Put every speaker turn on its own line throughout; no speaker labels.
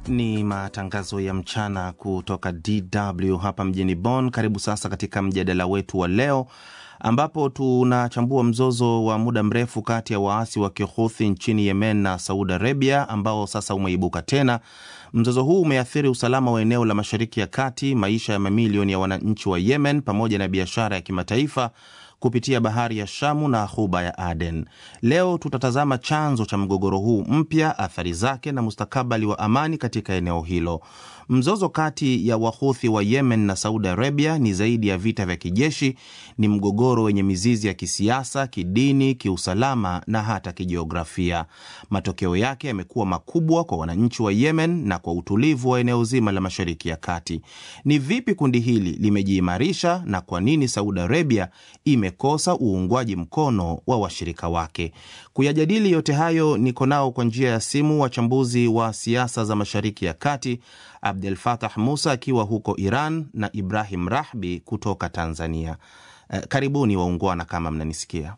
Ni matangazo ya mchana kutoka DW hapa mjini Bonn. Karibu sasa katika mjadala wetu wa leo ambapo tunachambua mzozo wa muda mrefu kati ya waasi wa Kihuthi nchini Yemen na Saudi Arabia ambao sasa umeibuka tena. Mzozo huu umeathiri usalama wa eneo la Mashariki ya Kati, maisha ya mamilioni ya wananchi wa Yemen pamoja na biashara ya kimataifa kupitia bahari ya Shamu na ghuba ya Aden. Leo tutatazama chanzo cha mgogoro huu mpya, athari zake na mustakabali wa amani katika eneo hilo. Mzozo kati ya Wahuthi wa Yemen na Saudi Arabia ni zaidi ya vita vya kijeshi, ni mgogoro wenye mizizi ya kisiasa, kidini, kiusalama na hata kijiografia. Matokeo yake yamekuwa makubwa kwa wananchi wa Yemen na kwa utulivu wa eneo zima la Mashariki ya Kati. Ni vipi kundi hili limejiimarisha na kwa nini Saudi Arabia imekosa uungwaji mkono wa washirika wake? Kuyajadili yote hayo, niko nao kwa njia ya simu wachambuzi wa siasa za Mashariki ya Kati, Abdel Fatah Musa akiwa huko Iran na Ibrahim Rahbi kutoka Tanzania. Eh, karibuni waungwana, kama mnanisikia.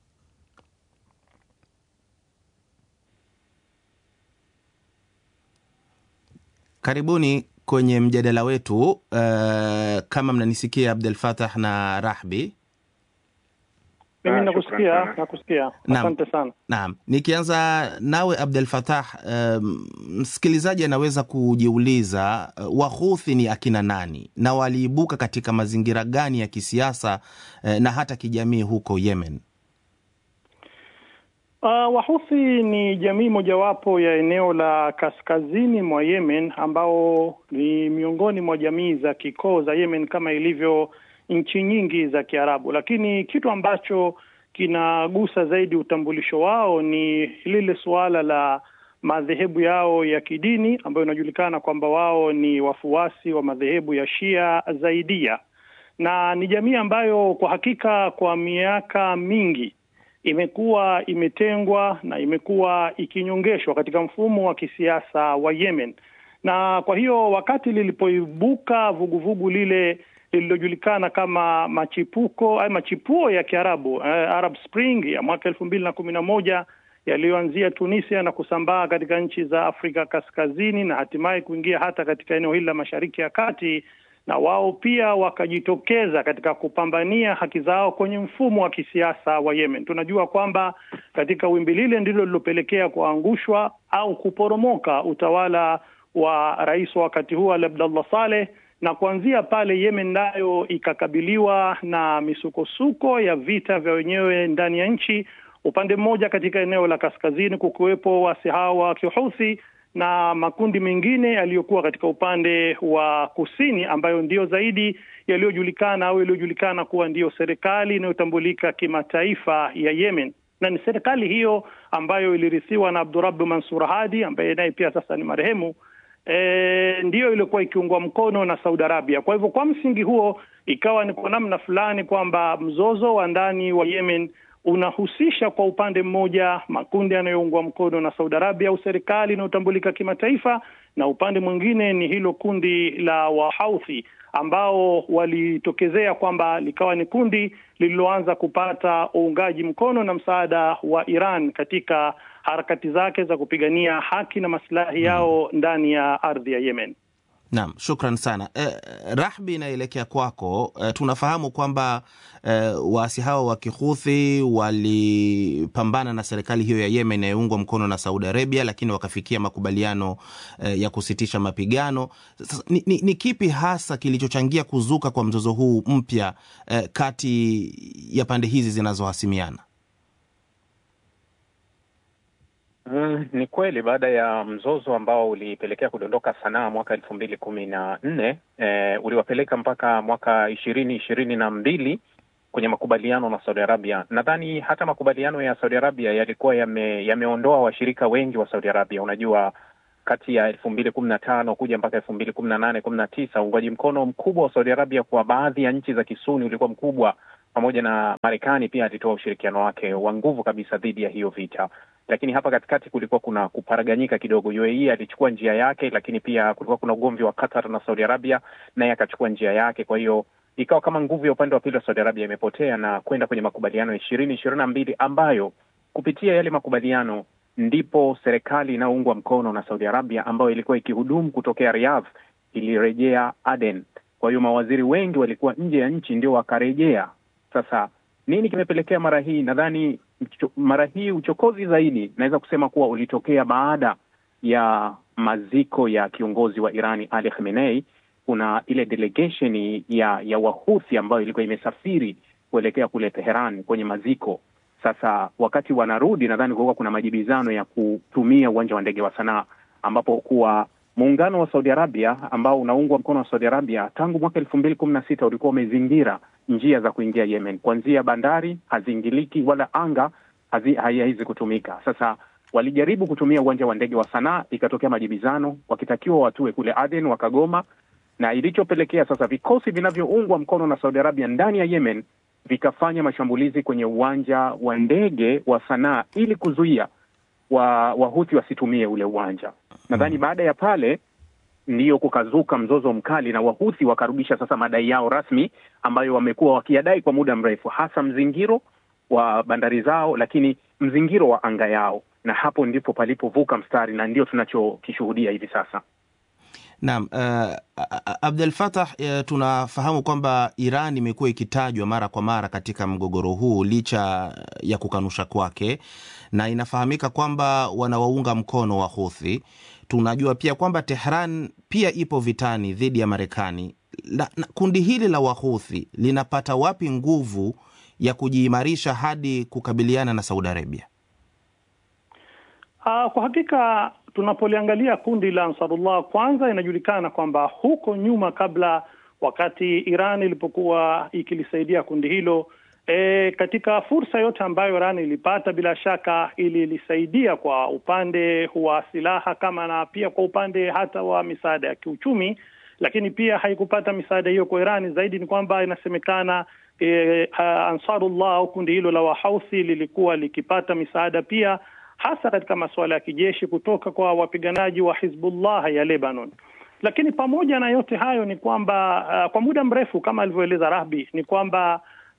Karibuni kwenye mjadala wetu. Eh, kama mnanisikia Abdel Fatah na Rahbi.
Mimi
Ah,
nakusikia,
shukran sana.
nakusikia.
Naam.
Asante sana.
Naam, nikianza nawe Abdel Fattah, um, msikilizaji anaweza kujiuliza uh, Wahuthi ni akina nani na waliibuka katika mazingira gani ya kisiasa uh, na hata kijamii huko Yemen?
Uh, Wahuthi ni jamii mojawapo ya eneo la kaskazini mwa Yemen ambao ni miongoni mwa jamii za kikoo za Yemen kama ilivyo nchi nyingi za Kiarabu, lakini kitu ambacho kinagusa zaidi utambulisho wao ni lile suala la madhehebu yao ya kidini ambayo inajulikana kwamba wao ni wafuasi wa madhehebu ya Shia Zaidia, na ni jamii ambayo kwa hakika kwa miaka mingi imekuwa imetengwa na imekuwa ikinyongeshwa katika mfumo wa kisiasa wa Yemen. Na kwa hiyo wakati lilipoibuka vuguvugu lile lililojulikana kama machipuko ay machipuo ya Kiarabu eh, Arab Spring ya mwaka elfu mbili na kumi na moja yaliyoanzia Tunisia na kusambaa katika nchi za Afrika Kaskazini na hatimaye kuingia hata katika eneo hili la Mashariki ya Kati, na wao pia wakajitokeza katika kupambania haki zao kwenye mfumo wa kisiasa wa Yemen. Tunajua kwamba katika wimbi lile ndilo lilopelekea kuangushwa au kuporomoka utawala wa rais wa wakati huo Ali Abdallah Saleh na kuanzia pale Yemen nayo ikakabiliwa na misukosuko ya vita vya wenyewe ndani ya nchi. Upande mmoja katika eneo la kaskazini kukiwepo waasi hao wa Kihuthi na makundi mengine yaliyokuwa katika upande wa kusini ambayo ndiyo zaidi yaliyojulikana au yaliyojulikana kuwa ndiyo serikali inayotambulika kimataifa ya Yemen, na ni serikali hiyo ambayo ilirithiwa na Abdurabu Mansur Hadi ambaye naye pia sasa ni marehemu. E, ndiyo iliyokuwa ikiungwa mkono na Saudi Arabia. Kwa hivyo kwa msingi huo ikawa ni kwa namna fulani kwamba mzozo wa ndani wa Yemen unahusisha kwa upande mmoja makundi yanayoungwa mkono na Saudi Arabia au serikali inayotambulika kimataifa, na upande mwingine ni hilo kundi la Wahouthi ambao walitokezea kwamba likawa ni kundi lililoanza kupata uungaji mkono na msaada wa Iran katika harakati zake za kupigania haki na maslahi yao ndani ya ardhi ya Yemen.
Naam, shukran sana. Eh, Rahbi, inaelekea kwako. Eh, tunafahamu kwamba eh, waasi hao wa Kihuthi walipambana na serikali hiyo ya Yemen inayoungwa mkono na Saudi Arabia, lakini wakafikia makubaliano eh, ya kusitisha mapigano. Sasa, ni, ni, ni kipi hasa kilichochangia kuzuka kwa mzozo huu mpya eh, kati ya pande hizi zinazohasimiana?
Mm, ni kweli baada ya mzozo ambao ulipelekea kudondoka Sanaa mwaka elfu mbili kumi na nne eh, uliwapeleka mpaka mwaka ishirini ishirini na mbili kwenye makubaliano na Saudi Arabia. Nadhani hata makubaliano ya Saudi Arabia yalikuwa yame, yameondoa washirika wengi wa Saudi Arabia. Unajua, kati ya elfu mbili kumi na tano kuja mpaka elfu mbili kumi na nane kumi na tisa uungwaji mkono mkubwa wa Saudi Arabia kwa baadhi ya nchi za Kisuni ulikuwa mkubwa, pamoja na Marekani pia alitoa ushirikiano wake wa nguvu kabisa dhidi ya hiyo vita lakini hapa katikati kulikuwa kuna kuparaganyika kidogo. UAE alichukua njia yake, lakini pia kulikuwa kuna ugomvi wa Qatar na Saudi Arabia, naye akachukua njia yake. Kwa hiyo ikawa kama nguvu ya upande wa pili wa Saudi Arabia imepotea na kwenda kwenye makubaliano ya ishirini ishirini na mbili ambayo kupitia yale makubaliano ndipo serikali inayoungwa mkono na Saudi Arabia ambayo ilikuwa ikihudumu kutokea Riyadh ilirejea Aden. Kwa hiyo mawaziri wengi walikuwa nje ya nchi ndio wakarejea. Sasa nini kimepelekea mara hii? Nadhani mara hii uchokozi zaidi naweza kusema kuwa ulitokea baada ya maziko ya kiongozi wa Irani Ali Khamenei. Kuna ile delegation ya ya Wahuthi ambayo ilikuwa imesafiri kuelekea kule Teheran kwenye maziko. Sasa wakati wanarudi, nadhani kulikuwa kuna majibizano ya kutumia uwanja wa ndege wa Sanaa, ambapo kuwa muungano wa Saudi Arabia ambao unaungwa mkono wa Saudi Arabia tangu mwaka elfu mbili kumi na sita ulikuwa umezingira njia za kuingia Yemen, kuanzia bandari haziingiliki wala anga haiwezi kutumika. Sasa walijaribu kutumia uwanja wa ndege wa Sanaa, ikatokea majibizano, wakitakiwa watue kule Aden wakagoma, na ilichopelekea sasa vikosi vinavyoungwa mkono na Saudi Arabia ndani ya Yemen vikafanya mashambulizi kwenye uwanja wa ndege wa Sanaa ili kuzuia wa Wahuthi wasitumie ule uwanja. Nadhani baada ya pale ndiyo kukazuka mzozo mkali na Wahuthi wakarudisha sasa madai yao rasmi ambayo wamekuwa wakiyadai kwa muda mrefu, hasa mzingiro wa bandari zao, lakini mzingiro wa anga yao, na hapo ndipo palipovuka mstari na ndio tunachokishuhudia hivi sasa.
Naam, uh, Abdel Fattah, uh, tunafahamu kwamba Iran imekuwa ikitajwa mara kwa mara katika mgogoro huu licha ya kukanusha kwake, na inafahamika kwamba wanawaunga mkono wa Houthi. Tunajua pia kwamba Tehran pia ipo vitani dhidi ya Marekani. La, na, kundi hili la Wahuthi linapata wapi nguvu ya kujiimarisha hadi kukabiliana na Saudi Arabia?
Uh, kwa hakika tunapoliangalia kundi la Ansarullah, kwanza inajulikana kwamba huko nyuma, kabla wakati Iran ilipokuwa ikilisaidia kundi hilo e, katika fursa yote ambayo Iran ilipata, bila shaka ililisaidia kwa upande wa silaha kama na pia kwa upande hata wa misaada ya kiuchumi, lakini pia haikupata misaada hiyo kwa Irani. Zaidi ni kwamba inasemekana e, Ansarullah au kundi hilo la Wahauthi lilikuwa likipata misaada pia hasa katika masuala ya kijeshi kutoka kwa wapiganaji wa Hizbullah ya Lebanon. Lakini pamoja na yote hayo ni kwamba uh, kwa muda mrefu kama alivyoeleza Rahbi ni kwamba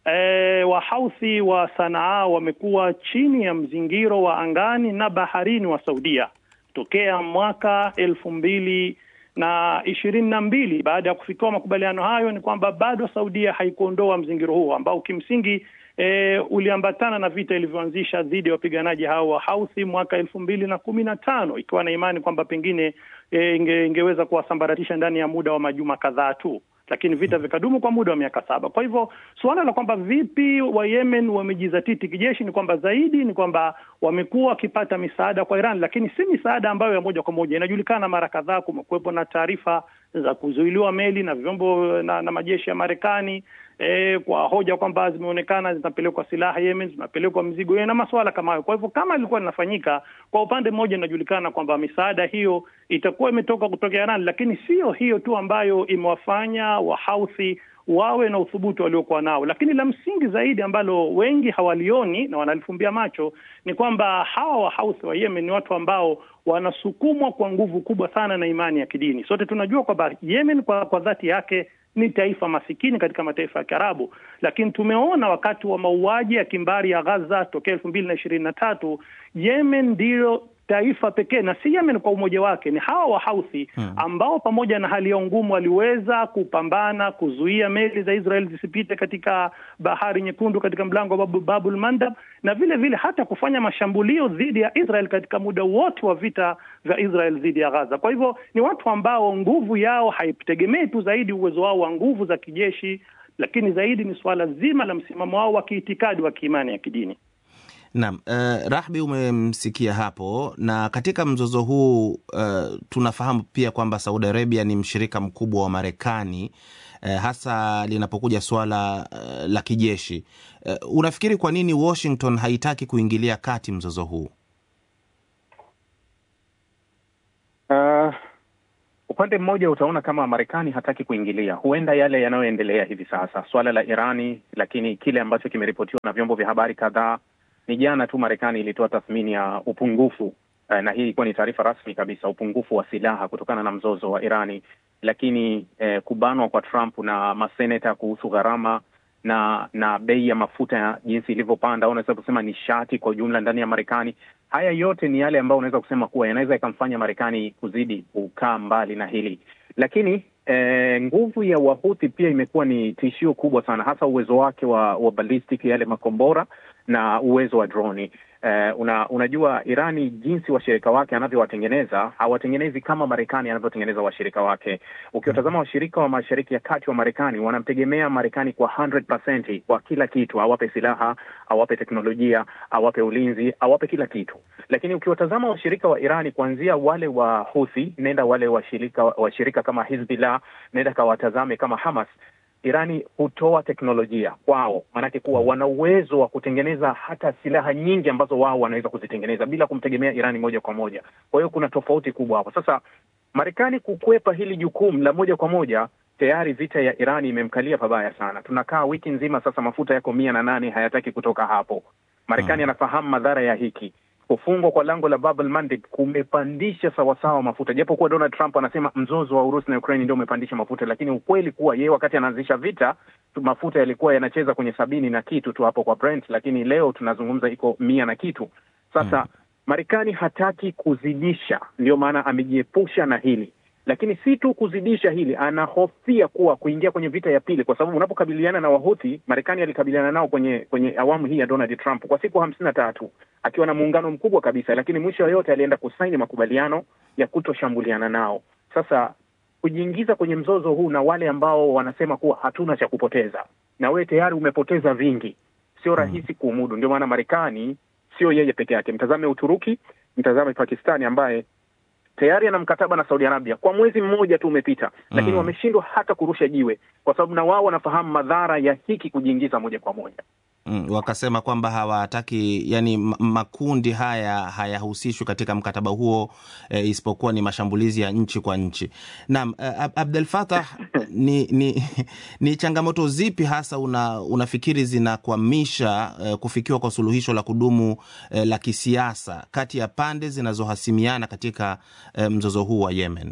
eh, Wahauthi wa Sanaa wamekuwa chini ya mzingiro wa angani na baharini wa Saudia tokea mwaka elfu mbili na ishirini na mbili. Baada ya kufikiwa makubaliano hayo, ni kwamba bado Saudia haikuondoa mzingiro huo ambao kimsingi E, uliambatana na vita ilivyoanzisha dhidi ya wapiganaji hao wa Houthi mwaka elfu mbili na kumi na tano ikiwa na imani kwamba pengine e, inge, ingeweza kuwasambaratisha ndani ya muda wa majuma kadhaa tu, lakini vita vikadumu kwa muda wa miaka saba. Kwa hivyo suala la kwamba vipi wa Yemen wamejizatiti kijeshi ni kwamba zaidi ni kwamba wamekuwa wakipata misaada kwa Iran, lakini si misaada ambayo ya moja kwa moja. Inajulikana mara kadhaa kumekuwepo na taarifa za kuzuiliwa meli na vyombo na, na majeshi ya Marekani E, kwa hoja kwamba zimeonekana zinapelekwa silaha Yemen, zinapelekwa mzigo na masuala kama hayo. Kwa hivyo kama ilikuwa linafanyika kwa upande mmoja, inajulikana kwamba misaada hiyo itakuwa imetoka kutoka Iran, lakini sio hiyo tu ambayo imewafanya Wahouthi wawe na uthubutu waliokuwa nao. Lakini la msingi zaidi ambalo wengi hawalioni na wanalifumbia macho ni kwamba hawa Wahouthi wa Yemen ni watu ambao wanasukumwa kwa nguvu kubwa sana na imani ya kidini. Sote tunajua kwamba Yemen kwa, kwa dhati yake ni taifa masikini katika mataifa ya Kiarabu, lakini tumeona wakati wa mauaji ya kimbari ya Gaza tokea elfu mbili na ishirini na tatu Yemen ndiyo taifa pekee na si Yemen kwa umoja wake, ni hawa Wahouthi ambao pamoja na hali ya ngumu waliweza kupambana kuzuia meli za Israel zisipite katika bahari Nyekundu, katika mlango wa Babul Mandab, na vile vile hata kufanya mashambulio dhidi ya Israel katika muda wote wa vita vya Israel dhidi ya Gaza. Kwa hivyo ni watu ambao nguvu yao haitegemei tu zaidi uwezo wao wa nguvu za kijeshi, lakini zaidi ni suala zima la msimamo wao wa kiitikadi wa kiimani ya kidini.
Naam, uh, Rahbi umemsikia hapo, na katika mzozo huu uh, tunafahamu pia kwamba Saudi Arabia ni mshirika mkubwa wa Marekani uh, hasa linapokuja suala uh, la kijeshi. Uh, unafikiri kwa nini Washington haitaki kuingilia kati mzozo huu?
Uh, upande mmoja utaona kama Marekani hataki kuingilia, huenda yale yanayoendelea hivi sasa, swala la Irani, lakini kile ambacho kimeripotiwa na vyombo vya habari kadhaa ni jana tu Marekani ilitoa tathmini ya upungufu eh, na hii ilikuwa ni taarifa rasmi kabisa, upungufu wa silaha kutokana na mzozo wa Irani. Lakini eh, kubanwa kwa Trump na maseneta kuhusu gharama na na bei ya mafuta ya jinsi ilivyopanda, au unaweza kusema nishati kwa ujumla ndani ya Marekani, haya yote ni yale ambayo unaweza kusema kuwa yanaweza ikamfanya Marekani kuzidi kukaa mbali na hili, lakini eh, nguvu ya Wahuthi pia imekuwa ni tishio kubwa sana, hasa uwezo wake wa, wa ballistic yale makombora na uwezo wa droni. Eh, una, unajua Irani jinsi washirika wake anavyowatengeneza hawatengenezi kama Marekani anavyotengeneza washirika wake. Ukiwatazama washirika wa Mashariki ya Kati wa Marekani wanamtegemea Marekani kwa 100% kwa kila kitu, awape silaha, awape teknolojia, awape ulinzi, awape kila kitu. Lakini ukiwatazama washirika wa Irani kuanzia wale wa Houthi, nenda wale washirika washirika kama Hizbullah, nenda kawatazame kama Hamas Irani hutoa teknolojia kwao, maanake kuwa wana uwezo wa kutengeneza hata silaha nyingi ambazo wao wanaweza kuzitengeneza bila kumtegemea Irani moja kwa moja. Kwa hiyo kuna tofauti kubwa hapo. Sasa Marekani kukwepa hili jukumu la moja kwa moja, tayari vita ya Irani imemkalia pabaya sana. Tunakaa wiki nzima sasa, mafuta yako mia na nane hayataki kutoka hapo. Marekani anafahamu madhara ya hiki kufungwa kwa lango la Bab el Mandeb kumepandisha sawasawa mafuta, japo kuwa Donald Trump anasema mzozo wa Urusi na Ukraine ndio umepandisha mafuta, lakini ukweli kuwa yeye wakati anaanzisha vita mafuta yalikuwa yanacheza kwenye sabini na kitu tu hapo kwa Brent, lakini leo tunazungumza iko mia na kitu. Sasa hmm, Marekani hataki kuzidisha, ndio maana amejiepusha na hili lakini si tu kuzidisha hili, anahofia kuwa kuingia kwenye vita ya pili, kwa sababu unapokabiliana na Wahuthi, Marekani alikabiliana nao kwenye kwenye awamu hii ya Donald Trump kwa siku hamsini na tatu akiwa na muungano mkubwa kabisa, lakini mwisho yoyote alienda kusaini makubaliano ya kutoshambuliana nao. Sasa kujiingiza kwenye mzozo huu na wale ambao wanasema kuwa hatuna cha kupoteza, na wewe tayari umepoteza vingi, sio rahisi kuumudu. Ndio maana Marekani sio yeye peke yake, mtazame Uturuki, mtazame Pakistani ambaye tayari ana mkataba na Saudi Arabia kwa mwezi mmoja tu umepita, lakini mm, wameshindwa hata kurusha jiwe, kwa sababu na wao wanafahamu madhara ya hiki kujiingiza moja kwa moja.
Mm, wakasema kwamba hawataki yani makundi haya hayahusishwi katika mkataba huo e, isipokuwa ni mashambulizi ya nchi kwa nchi. Naam, uh, Abdel Fattah, ni, ni, ni changamoto zipi hasa una, unafikiri zinakwamisha uh, kufikiwa kwa suluhisho la kudumu uh, la kisiasa kati ya pande zinazohasimiana katika uh, mzozo huu wa Yemen?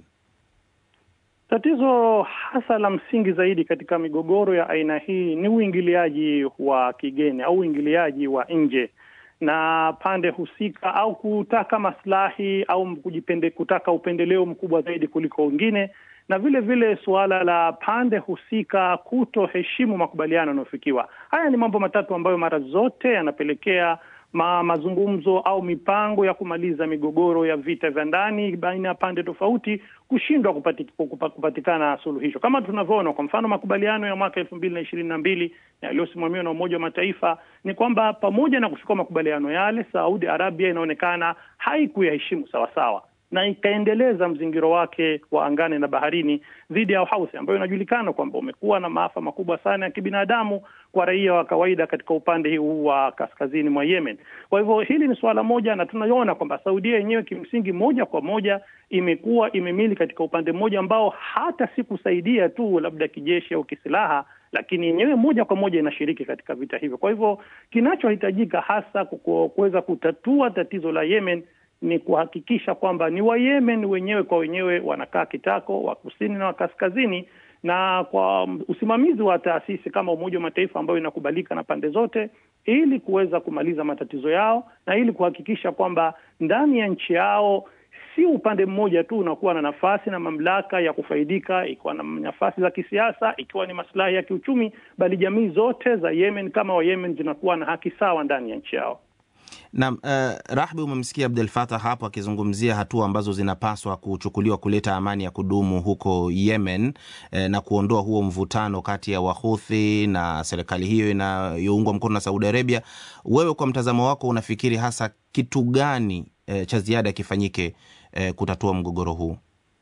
Tatizo hasa la msingi zaidi katika migogoro ya aina hii ni uingiliaji wa kigeni au uingiliaji wa nje na pande husika, au kutaka maslahi au kujipende, kutaka upendeleo mkubwa zaidi kuliko wengine, na vile vile suala la pande husika kutoheshimu makubaliano yanayofikiwa. Haya ni mambo matatu ambayo mara zote yanapelekea ma mazungumzo au mipango ya kumaliza migogoro ya vita vya ndani baina ya pande tofauti kushindwa kupati, kupatikana suluhisho, kama tunavyoona kwa mfano makubaliano ya mwaka elfu mbili na ishirini na mbili yaliyosimamiwa na Umoja wa Mataifa ni kwamba pamoja na kuchukua makubaliano yale, Saudi Arabia inaonekana haikuyaheshimu sawasawa na ikaendeleza mzingiro wake wa angani na baharini dhidi ya Houthi ambayo inajulikana kwamba umekuwa na maafa makubwa sana ya kibinadamu kwa raia wa kawaida katika upande huu wa kaskazini mwa Yemen. Kwa hivyo hili ni suala moja, na tunaiona kwamba Saudia yenyewe kimsingi moja kwa moja imekuwa imemili katika upande mmoja ambao hata si kusaidia tu labda kijeshi au kisilaha, lakini yenyewe moja kwa moja inashiriki katika vita hivyo. Kwa hivyo kinachohitajika hasa kuweza kutatua tatizo la Yemen ni kuhakikisha kwamba ni Wayemen wenyewe kwa wenyewe wanakaa kitako, wa kusini na wa kaskazini, na kwa usimamizi wa taasisi kama Umoja wa Mataifa ambayo inakubalika na pande zote, ili kuweza kumaliza matatizo yao na ili kuhakikisha kwamba ndani ya nchi yao si upande mmoja tu unakuwa na nafasi na mamlaka ya kufaidika, ikiwa na nafasi za kisiasa, ikiwa ni maslahi ya kiuchumi, bali jamii zote za Yemen kama Wayemen zinakuwa na haki sawa ndani ya nchi yao.
Naam, uh, Rahbi, umemsikia Abdel Fattah hapo akizungumzia hatua ambazo zinapaswa kuchukuliwa kuleta amani ya kudumu huko Yemen eh, na kuondoa huo mvutano kati ya Wahuthi na serikali hiyo inayoungwa mkono na Saudi Arabia. Wewe kwa mtazamo wako unafikiri hasa kitu gani eh, cha ziada kifanyike eh, kutatua mgogoro huu?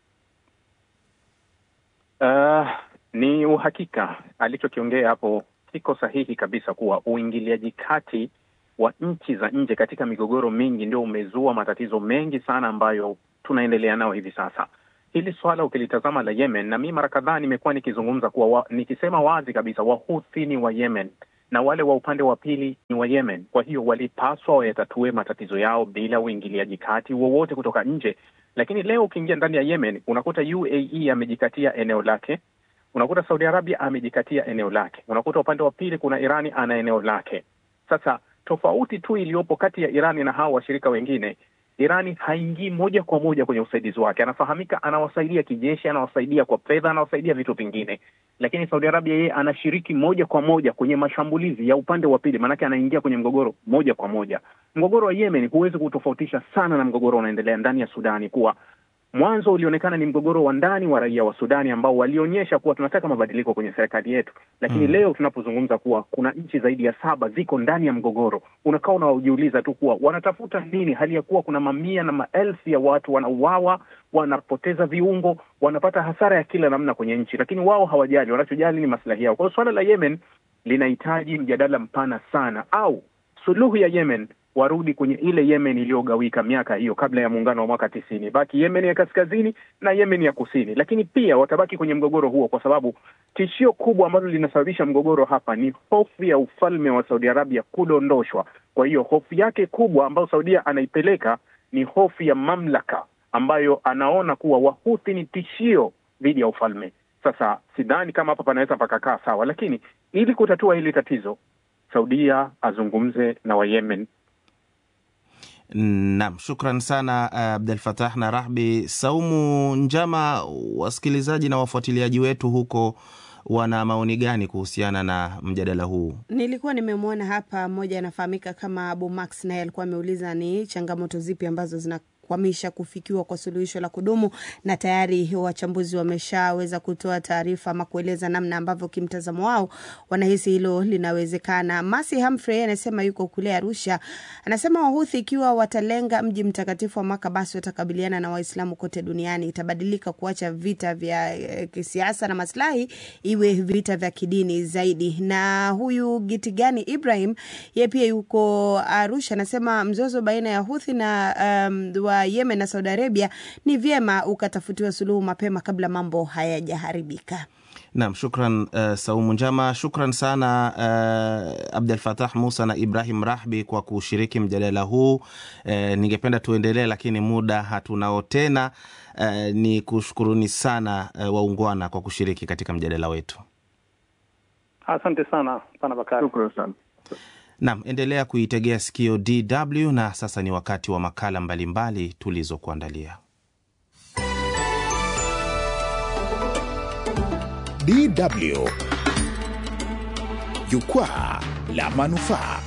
Uh, ni uhakika alichokiongea hapo kiko sahihi kabisa kuwa uingiliaji kati wa nchi za nje katika migogoro mingi ndio umezua matatizo mengi sana ambayo tunaendelea nayo hivi sasa. Hili swala ukilitazama la Yemen, na mi mara kadhaa nimekuwa nikizungumza kuwa wa, nikisema wazi kabisa Wahuthi ni wa Yemen na wale wa upande wa pili ni wa Yemen. Kwa hiyo walipaswa wayatatue matatizo yao bila uingiliaji kati wowote kutoka nje. Lakini leo ukiingia ndani ya Yemen unakuta UAE amejikatia eneo lake, unakuta Saudi Arabia amejikatia eneo lake, unakuta upande wa pili kuna Irani ana eneo lake. Sasa Tofauti tu iliyopo kati ya Irani na hawa washirika wengine, Irani haingii moja kwa moja kwenye usaidizi wake. Anafahamika, anawasaidia kijeshi, anawasaidia kwa fedha, anawasaidia vitu vingine, lakini Saudi Arabia yeye anashiriki moja kwa moja kwenye mashambulizi ya upande wa pili, maanake anaingia kwenye mgogoro moja kwa moja. Mgogoro wa Yemen huwezi kutofautisha sana na mgogoro unaendelea ndani ya Sudani, kuwa mwanzo ulionekana ni mgogoro wa ndani wa raia wa Sudani ambao walionyesha kuwa tunataka mabadiliko kwenye serikali yetu, lakini mm, leo tunapozungumza kuwa kuna nchi zaidi ya saba ziko ndani ya mgogoro, unakaa unajiuliza tu kuwa wanatafuta nini, hali ya kuwa kuna mamia na maelfu ya watu wanauawa, wanapoteza viungo, wanapata hasara ya kila namna kwenye nchi, lakini wao hawajali. Wanachojali ni maslahi yao. Kwa hiyo suala la Yemen linahitaji mjadala mpana sana, au suluhu ya Yemen warudi kwenye ile Yemen iliyogawika miaka hiyo kabla ya muungano wa mwaka tisini, baki Yemen ya kaskazini na Yemen ya kusini. Lakini pia watabaki kwenye mgogoro huo, kwa sababu tishio kubwa ambalo linasababisha mgogoro hapa ni hofu ya ufalme wa Saudi Arabia kudondoshwa. Kwa hiyo hofu yake kubwa ambayo Saudia anaipeleka ni hofu ya mamlaka, ambayo anaona kuwa Wahuthi ni tishio dhidi ya ufalme. Sasa sidhani kama hapa panaweza pakakaa sawa, lakini ili kutatua hili tatizo, Saudia azungumze na Wayemen
Naam, shukran sana Abdul Fatah na Rahbi Saumu Njama. Wasikilizaji na wafuatiliaji wetu huko wana maoni gani kuhusiana na mjadala huu?
Nilikuwa nimemwona hapa mmoja anafahamika kama Abu Max, naye alikuwa ameuliza ni changamoto zipi ambazo zina kwamisha kufikiwa kwa suluhisho la kudumu, na tayari wachambuzi wameshaweza kutoa taarifa ama kueleza namna ambavyo kimtazamo wao wanahisi hilo linawezekana. Masi Humphrey anasema yuko kule Arusha, anasema Wahuthi ikiwa watalenga mji mtakatifu wa Maka, basi watakabiliana na Waislamu kote duniani. Itabadilika kuacha vita vya eh, kisiasa na maslahi, iwe vita vya kidini zaidi. Na huyu Gitigani Ibrahim ye pia yuko Arusha, anasema mzozo baina ya Huthi na um, wa Yemen na Saudi Arabia ni vyema ukatafutiwa suluhu mapema kabla mambo hayajaharibika.
Naam, shukran uh, Saumu Njama. Shukran sana uh, Abdul Fatah Musa na Ibrahim Rahbi kwa kushiriki mjadala huu. Uh, ningependa tuendelee, lakini muda hatunao tena. Uh, ni kushukuruni sana uh, waungwana kwa kushiriki katika mjadala wetu.
Asante sana pana Bakari.
Shukran sana.
Naam, endelea kuitegea sikio DW na sasa ni wakati wa makala mbalimbali tulizokuandalia.
DW Jukwaa la Manufaa.